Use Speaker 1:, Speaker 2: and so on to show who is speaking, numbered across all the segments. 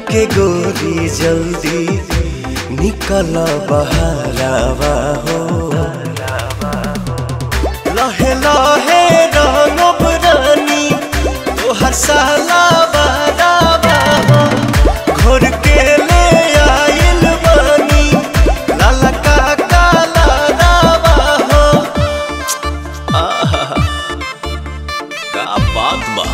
Speaker 1: के गोरी जल्दी निकल बहरावा हो लहे लहे रंगब रानी तोहर साला बहरावा हो घोर के ले आइल बानी लाला का काला रावा हो आहा का बात बा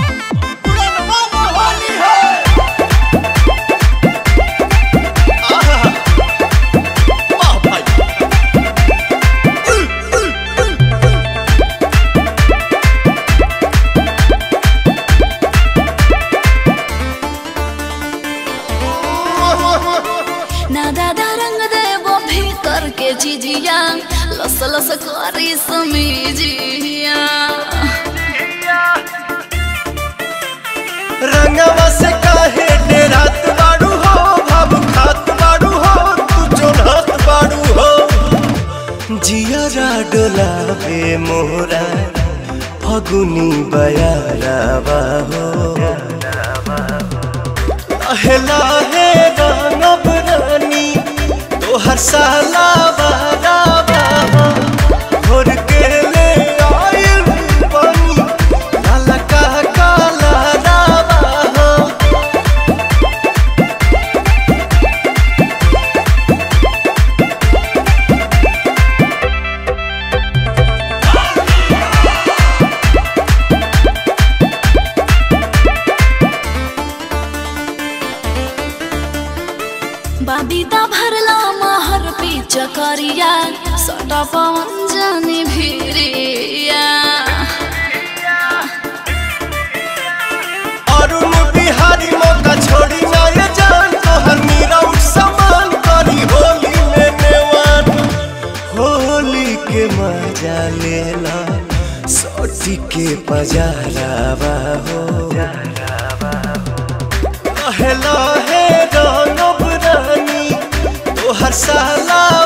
Speaker 2: ना दादा रंग देवो भीतर के जिजिया लस लस करी समीजिया
Speaker 1: रंगवा से काहे डेरात बाड़ू हो भाव खात बाड़ू हो तू चोन्हत बाड़ू हो जियरा डोलावे मोरा फगुनी बयारावा हो लहे लहे रंगब रानी तोहर साला बारावा हो घोर के ले आइल बानी लाला का काला रावा हो
Speaker 2: बाबीता भरला महर पीच करिया सटा पवन जानी भिरिया
Speaker 1: अरुण बिहारी मौका छोड़ी ना ये जान तोहर मीरा उठ समान करी होली में नेवान होली के मजा लेला सोटी के पजारावा हो लहे लहे रंगब रानी तोहर साला